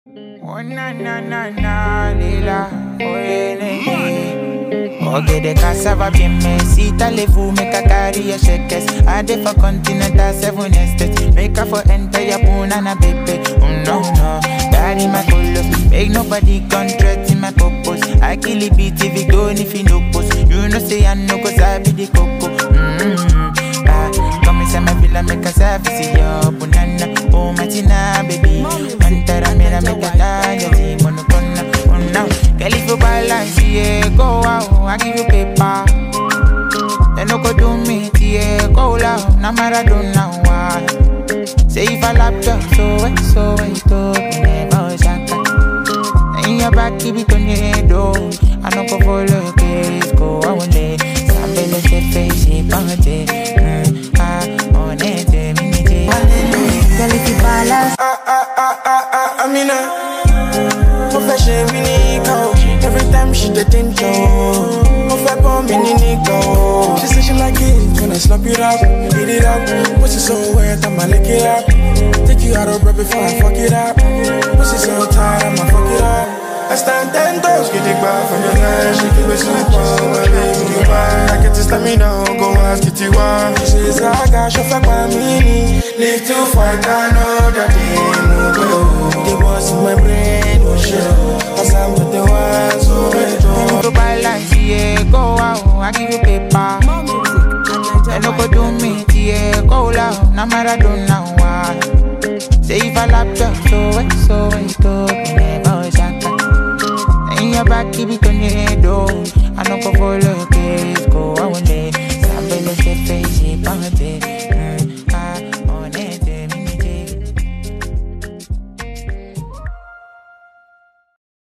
Oh na na na na lila oh ene Oge de cassava bien me si talez-vous make a carry a shakers I dey for continental seven estates Make a for enter your punana baby Oh no no Daddy my colo Make nobody contract in my purpose I kill it beat if it don't if you no post You know say I know cause I be the coco mm-hmm. ah, Come inside my villa make a service yo Punana Oh my tina baby Mantara mera make a tanya Ti monokona Oh no Girl if you balance yeah Go out I give you paper They no go do me yeah Go loud Na Maradona why Say if I lap up so wet so wet oh Never shaka In your back keep it on your head oh I no go follow case Go away Sambele se face Pante Mm ah Honete Minite Girl, if you balance, Ah, ah, ah, ah, ah, Amina. Mo fẹ́ ṣe mí ní ìka o. Every time she dey think o. Mo fẹ́ pọ́n mi ní nìkan o. She say she like it when I slap it up, beat it up. Pussy so wet, I'ma lick it up. Take you out of breath before I fuck it up. Pussy so tight, I'ma fuck it up. I stand ten toes, get it back from your line. She keep it super, my baby, you buy. I get to stamina, go ask it you why. She says I got your fuck my mini. Live to fight, I know that they move go. The boss in my brain, oh shit. Cause I'm with the ones who made If you balance yeah Go out I give you paper They no go do me yeah Go loud Na Maradona why Say if I lap up so wet so wet oh Never shaka In your back keep it